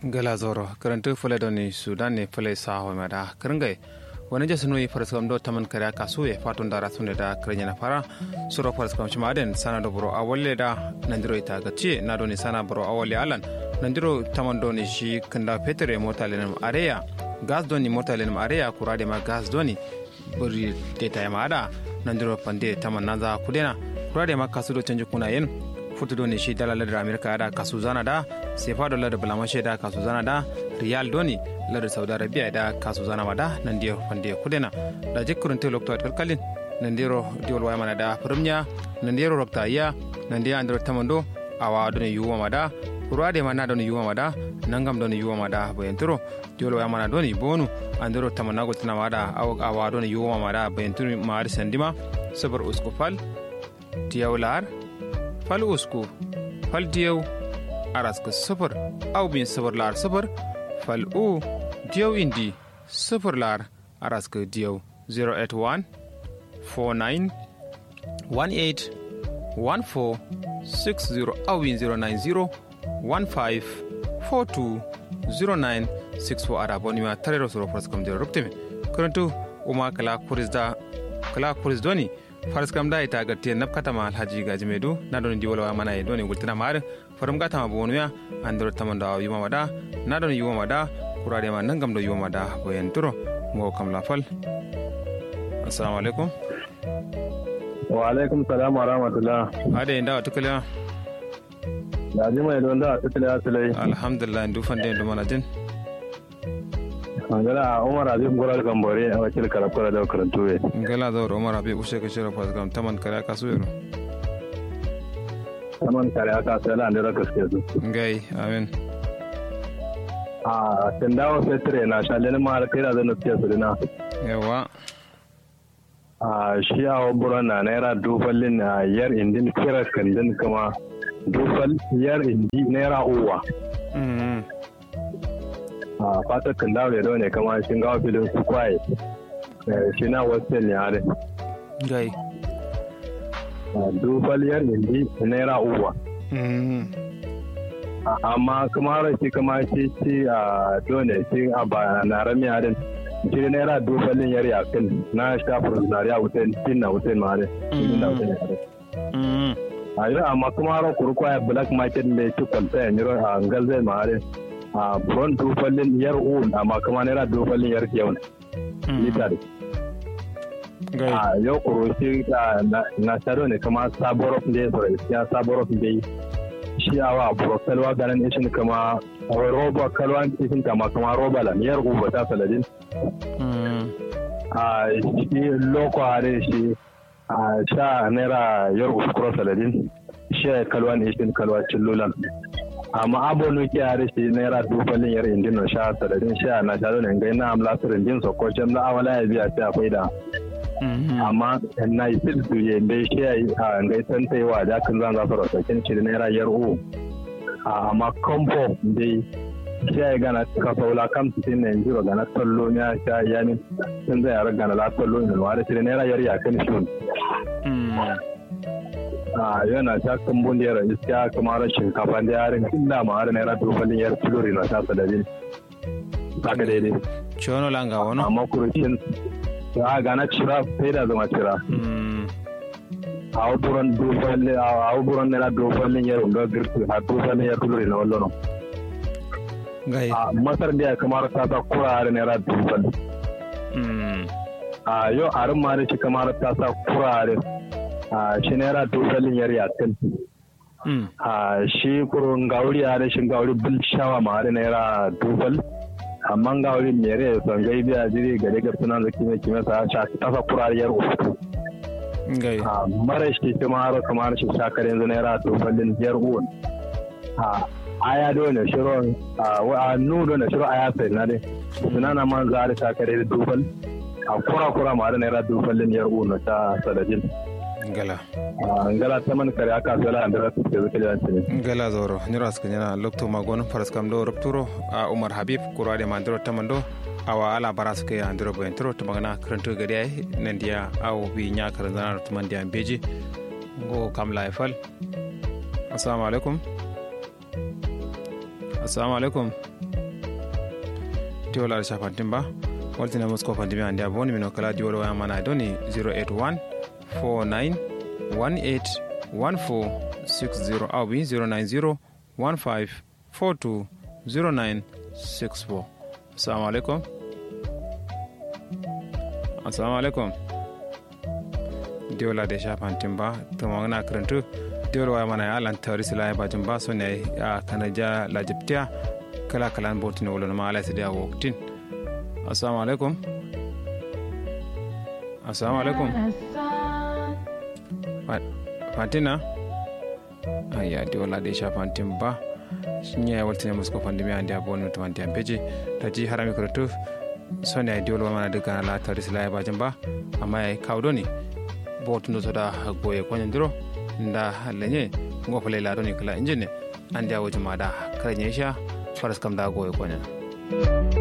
gala zoro karantu fule doni sudan ne fule saho mada karangai wani jasa nui farskam do taman kare kasu e fatun dara sunne da krenya na fara suro farskam shima den sana do bro awalle da nandiro ita gaci na doni sana bro awalle alan nandiro taman doni shi kanda petere mota lenam areya gas doni mota lenam areya kurade ma gas doni buri deta ma ada nandiro pande taman naza kudena kurade ma kasu do canji kuna yen futu doni shi dala ladar amerika da kasu zana da sefa do ladar bulamashe da kasu zana da riyal doni ladar saudi arabia da kasu zana ma da nan diyo pande kudena da jikkurun te lokto at kalkalin nan diro diwol waya mana da firmnya nan diro rokta iya nan diya andiro tamando awa doni yuwa ma da kurade ma na doni yuwa ma da nangam doni yuwa ma da bayanturo diwol waya mana doni bonu andiro tamanago tina ma da awa doni yuwa ma da bayanturo ma ar sandima sabar uskufal tiyawlar fal usku fal diyaw araska sifir aw bin sifir lar sifir fal u diyaw indi sifir lar araska diyaw 081 49 18 14 60 aw bin 090 15 42 09 64 ara bonima tarero soro praskam dero rupteme karantu uma kala kurisda kala kuris doni faras kam da ita ga tiyan nafkata ma alhaji gaji medu na don di wala mana e doni gultina mar faram gata ma bonu ya andro tamanda yuma mada na don yuma mada kurade ma nangam do yuma mada boyen turo mo kam la fal assalamu alaikum wa alaikum salam wa rahmatullah ade inda wa tukala da ji mai don da tukala asalai alhamdulillah ndu fande ndu mana din ngala umar azim goral gambore a wakil karakura da karantu we ngala da umar abi ushe ka shira pas gam taman kare ka su yero taman kare aka sai la ndira gaske su ngai amen a tindawo fetre na shalle ma har kai da zan tsiya su dina yawa a shi a waburan na naira dufallin na yar indin kira kandin kuma dufal yar indi naira uwa a fatar kan dawo da ne kama shi gawa filin su kwaye shi na wasu ne hare gai dufaliyar indi naira uwa amma kuma rashi kama shi ci a dole shi a ba na rami harin shi naira dufalin yar yakin na shafin zariya wutan cin na wutan ma harin na wutan hare a yi amma kuma ran kurkwaya black market mai ci kwalta ya niro a ngalzai ma harin a buron dofallin yar un amma kuma naira dofallin yar yau litar a yau kuroshi na sharo ne kuma saborof da ya sauran ya saborof da shi a wa buro kalwa ganin ishin kama roba kalwa ishin kama kama roba lan yar uba ta saladin a shi loko hare shi a sha naira yar uskuro saladin shi kalwa ishin kalwa cillulan amma abonu ke yare shi naira dufalin yar indin na sha sadadin sha na sha ne ngai na amla sirin din so ko na awala ya biya ta akwai da amma na yi sil su ye bai shi ya a ngai san tai wa da kan zan za su rasa kin shi naira yar u amma kombo dai shi ya gana ka saula kam su tin ne jiro gana tollo ya sha yani sun zai yar gana la tollo ne wa da shi naira yar ya kan shi a yana ta kambun da yara iska kamar shinkafa da yarin illa ma har naira dobalin yar filori na tasa da bin haka daidai chono langa wono amma kurushin a gana cira sai da zama cira a wuburan dobalin a wuburan naira dobalin yar unga girki a dobalin yar filori na wallo gai a masar da ya kamar ta sa kura har naira dobal a yau harin ma da shi kamar ta sa kura har shi naira dogalin yar yakin a shi kurun gauri a rashin gauri bil shawa ma har naira dogal amma gauri mere son gai biya jiri gare ga sunan zaki mai kime sa sha tasa kurar yar uku gai a mara shi kuma har kamar shi shakar yanzu naira dogalin yar uwan a aya dole shiro a nu dole shiro aya sai na dai sunana man za a shakar da dogal a kura kura ma har naira dogalin yar uwan ta sadadin ngala ngala taman kare aka sala andara su ke zuke da ne ngala zoro nyura ska nyana lokto magon faras kam do rupturo a umar habib kurade mandro tamando awa ala baras ke andro bo entro to magana kranto gari ay nandiya aw bi nya karanzana to mandiya beji go kam la fal assalamu alaikum assalamu alaikum tiwola da shafantin ba waltina musko fandimi andi aboni mino kala diwol waya mana doni 081 49 18 14 60 awi 090 15 42 09 64 assalamu alaikum assalamu alaikum diwola da shafantin ba tumagana karantu diwol waya mana ya alan tawri sila ya bajin ba so ne ya kanaja lajibtiya kala kalan botin wolo ma ala sidia woktin assalamu alaikum assalamu alaikum fatina aya di wala de sha fantin ba nya ya waltine musko pandemi andi abon to andi ampeji taji harami kuratu sonya di wala mana daga la taris la ba jamba amma ya kawdo ni botundo soda goye konyandiro nda lenye ngofale la doni kala injine andi awo jumada kare sha faras kam da goye konya